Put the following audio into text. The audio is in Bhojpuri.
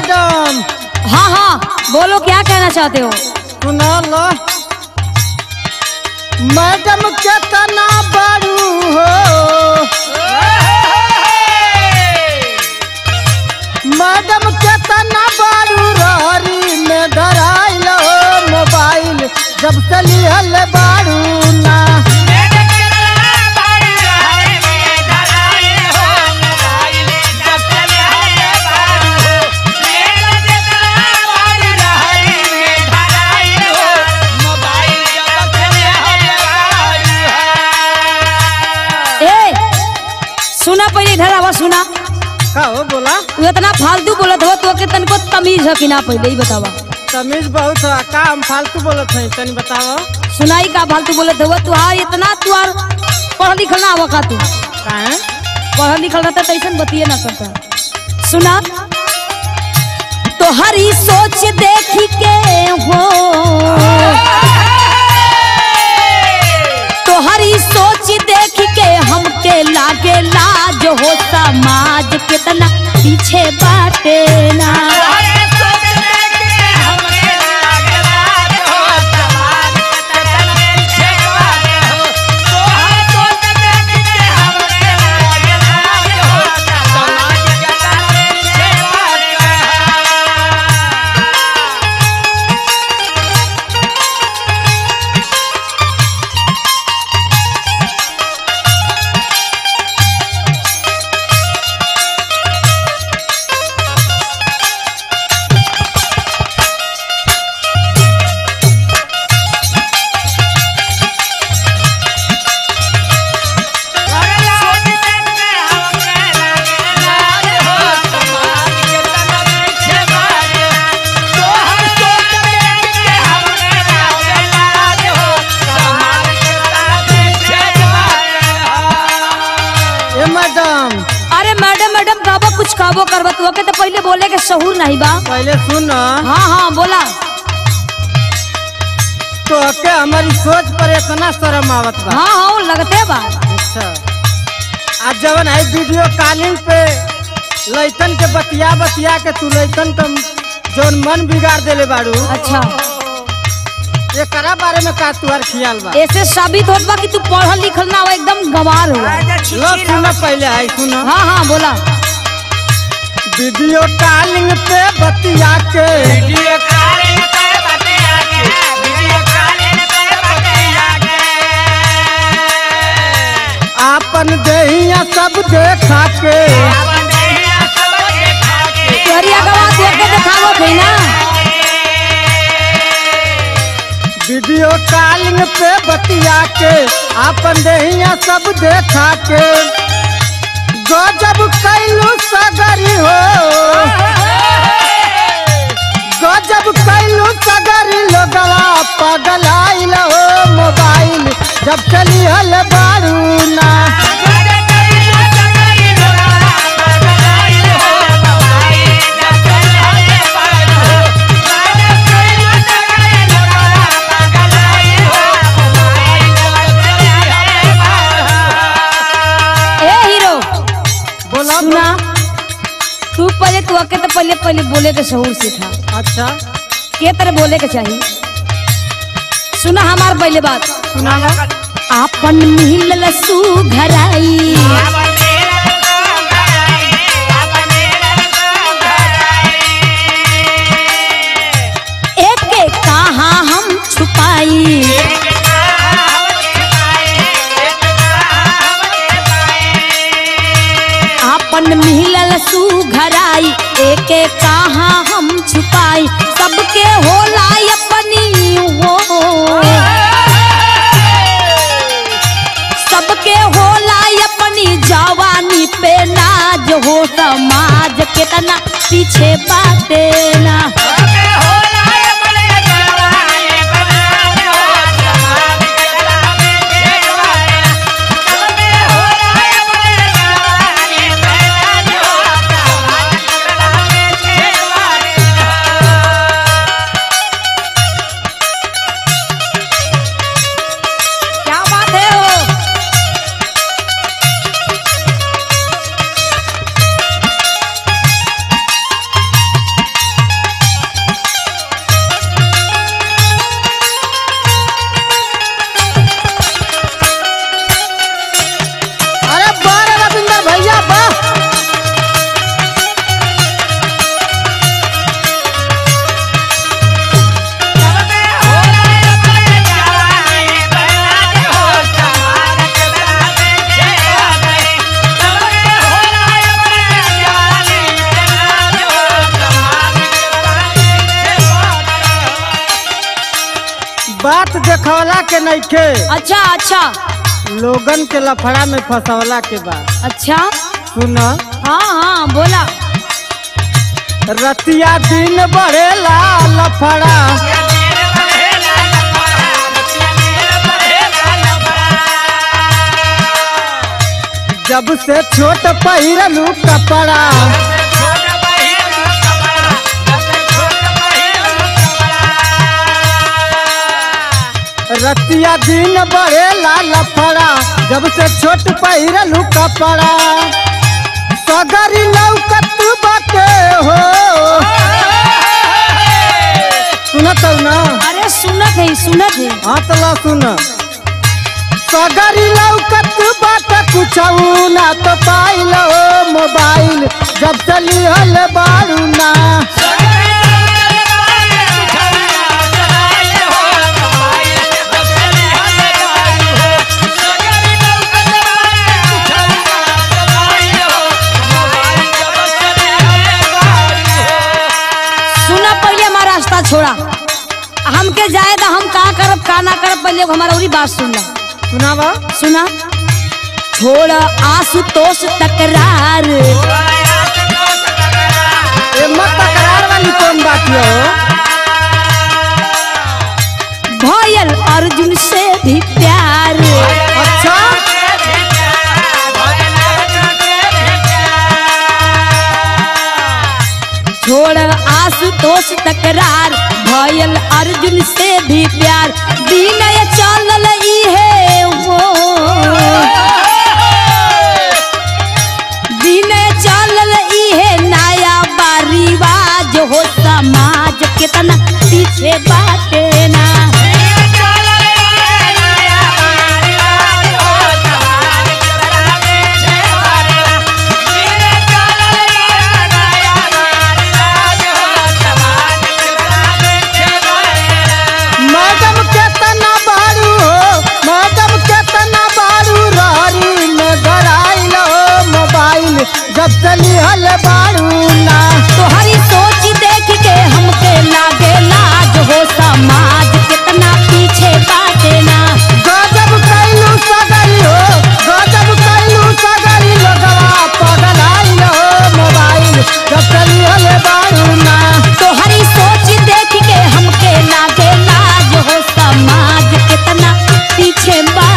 मैडम हाँ हाँ बोलो क्या कहना चाहते हो सुना लो मैडम केतना बड़ू हो मैडम केतना बड़ू रहरी में धराइल हो मोबाइल जब से लिहल बाड़ू ना ए सुना पहले इधर आवा सुना का हो बोला तू इतना फालतू बोलत हो तो के तनको तमीज है कि ना पहले ही बतावा तमीज बहुत है का हम फालतू बोलत है तनी बताओ सुनाई का फालतू बोलत हो तू हाँ इतना तू आर पढ़ लिखल ना आवा का तू काहे पढ़ल लिखल रहता तो ऐसा बतिए ना करता सुना तो हरी सोच देख के हो तो हरी सोच देख के हमके लागे लाज हो समाज कितना पीछे बाटे ना ए मैडम अरे मैडम मैडम कहबो कुछ कहबो करबो तू के तो पहले बोले के शहूर नहीं बा पहले सुन हाँ हाँ बोला तो के हमारी सोच पर इतना शर्म आवत बा हाँ हाँ लगते बा अच्छा आज जवन है वीडियो कॉलिंग पे लइकन के बतिया बतिया के तू लइकन का जौन मन बिगाड़ देले बाड़ू अच्छा एकरा बारे में का तुहार ख्याल बा ऐसे साबित होत बा कि तू पढ़ल लिखल ना हो एकदम गंवार हो लो सुन पहले है सुन हाँ हाँ बोला वीडियो कॉलिंग पे बतिया के आपन देहिया सब देखा के तोहरी अगवा देख के देखावो थी ना वीडियो कॉलिंग पे बतिया के आपन देहिया सब देखा के गजब कैलू सगरी हो गजब कैलू सगरी लोगवा पगलाइल हो मोबाइल जब चली हल बारू ना ए हीरो बोला सुना तू पहले तू के तो पहले पहले बोले के शहूर सीखा अच्छा के तरह बोले के चाहिए सुना हमार पहले बात सुनावा आपन मिलल सुघराई एक के कहाँ हम छुपाई आपन मिलल सुघराई एक के कहाँ हम छुपाई सबके होला अपनी हो सबके होला अपनी जवानी पे नाज हो समाज कितना पीछे बाटे ना क्या बात है हो देखवला के नइखे अच्छा अच्छा लोगन के लफड़ा में फंसवला के बा अच्छा सुन हाँ हाँ बोला रतिया दिन बढ़ेला लफड़ा जब से छोट पहिरलू कपड़ा रतिया दिन बढ़ेला लफड़ा जब से छोट पहिरलू कपड़ा सगरी लौकत बाटे हो सुनत हौ ना अरे सुनत है सुनत है हाँ तो ला सुन सगरी लौकत बाटे कुछ ना तो पाइल हो मोबाइल जब चली हल बारू ना सुना पहले हमारा रास्ता छोड़ा हमके जाए तो हम का करब का ना करब पहले हमारा उरी बात सुन ला सुनावा सुना छोड़ आशुतोष तकरार ये मत तकरार वाली कौन बात है हो भयल अर्जुन से भी प्यार अच्छा छोड़ आशुतोष तकरार भयल अर्जुन से भी प्यार विनय चलल इहे वो विनय चलल इहे नया बारिवाज हो समाज कितना पीछे बाटे ना मैडम केतना बारू हो मैडम केतना बारू रहरी में गड़ाइल हो मोबाइल जब चली हल बारू ना तोहरी सोच देख के हमके लागे लाज हो समाज कितना पीछे बाटे ना गजब कैलू सगरी हो गजब कैलू सगरी लगवा पगलाइल हो मोबाइल जब चली हल बारू ना तोहरी सोच देख के हमके लागे लाज हो समाज कितना पीछे बा